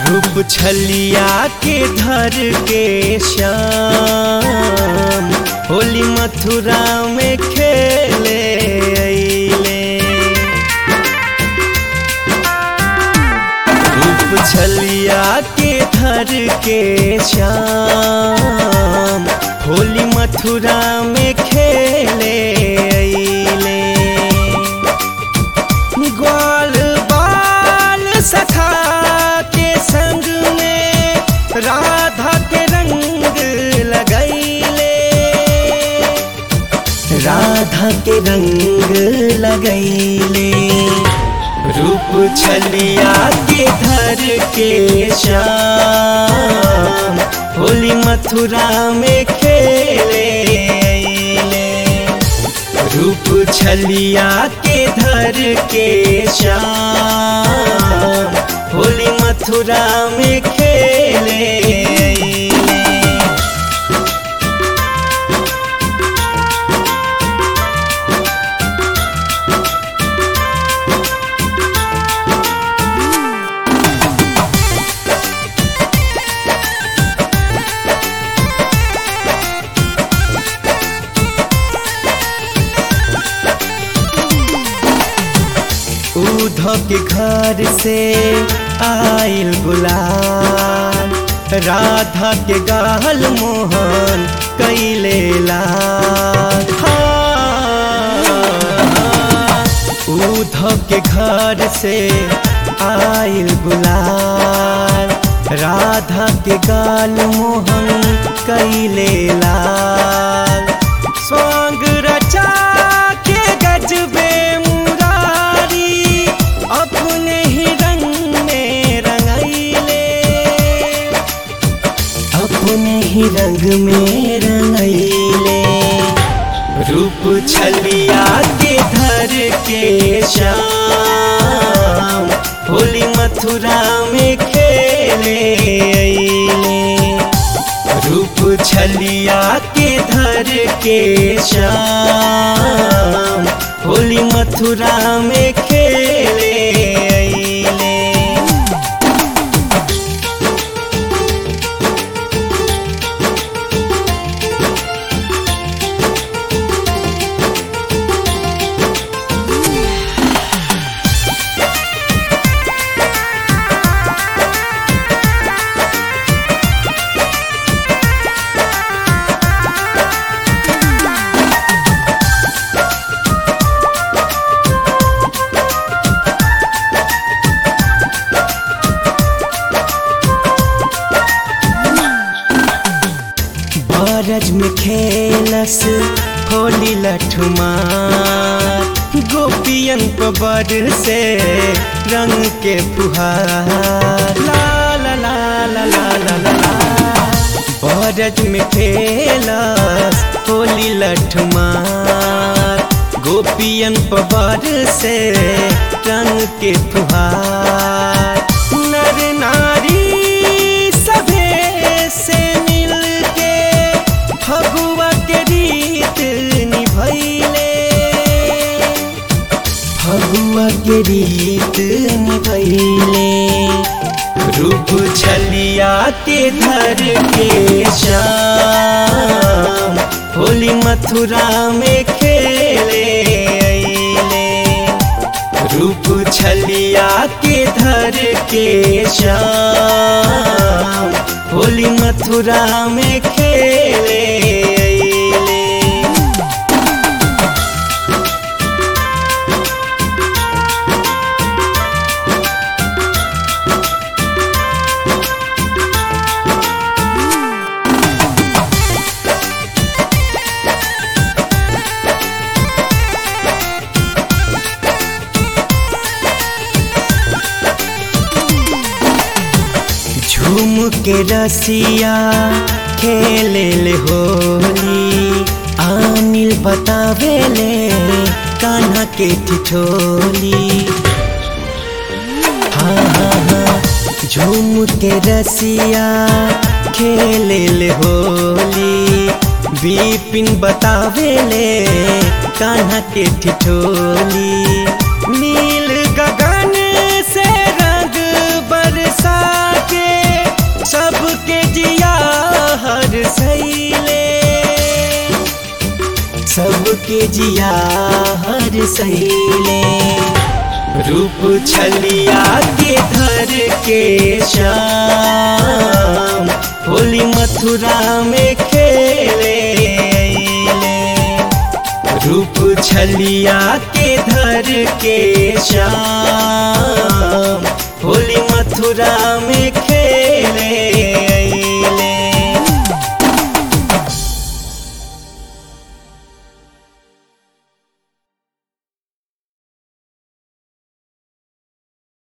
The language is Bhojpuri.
रूप छलिया के धर के श्याम होली मथुरा में खेले अइले रूप छलिया के धर के श्याम होली मथुरा में खेले अइले ग्वाल बाल सखा के संग में राधा के रंग लगैले राधा के रंग लगैले रूप छलिया के धर के श्याम होली मथुरा में खेले अइले रूप छलिया के धर के श्याम होली मथुरा में खेले अइले। उधो के घर से आइल गुलाल राधा के गाल मोहन कैले लाल उधो के घर से आइल गुलाल राधा के गाल मोहन कैले लाल स्वांग रचा के गजबे मुरारी अपने ही रंग में रंगैले अपने ही रंग में रंगैले रूप छलिया के धर के श्याम होली मथुरा में खेले अइले रूप छलिया के धर के श्याम होली मथुरा में खेले अइले बारज में खेलस होली लठुमार गोपियन पर से रंग के फुहार ला ला ला ला ला ला ला ला बारज में खेलस होली लठुमार गोपियन पर से रंग के फुहार नर नारी सभे से मिल के फगुआ के रीत निभैले फगुआ के रीत निभैले रूप छलिया के धर के श्याम होली मथुरा में खेले अइले रूप छलिया के धर के श्याम होली मथुरा में खेले अइले झूम के रसिया खेले ले होली आनिल बतावे ले कान्हा के ठिठोली हाँ हाँ हाँ झूम के रसिया खेले ले होली बिपिन बतावे ले कान्हा के ठिठोली नील गगन से रंग बरसा के जिया हर सहेले रूप छलिया के धर के श्याम होली मथुरा में खेले अइले। रूप छलिया के धर के श्याम होली मथुरा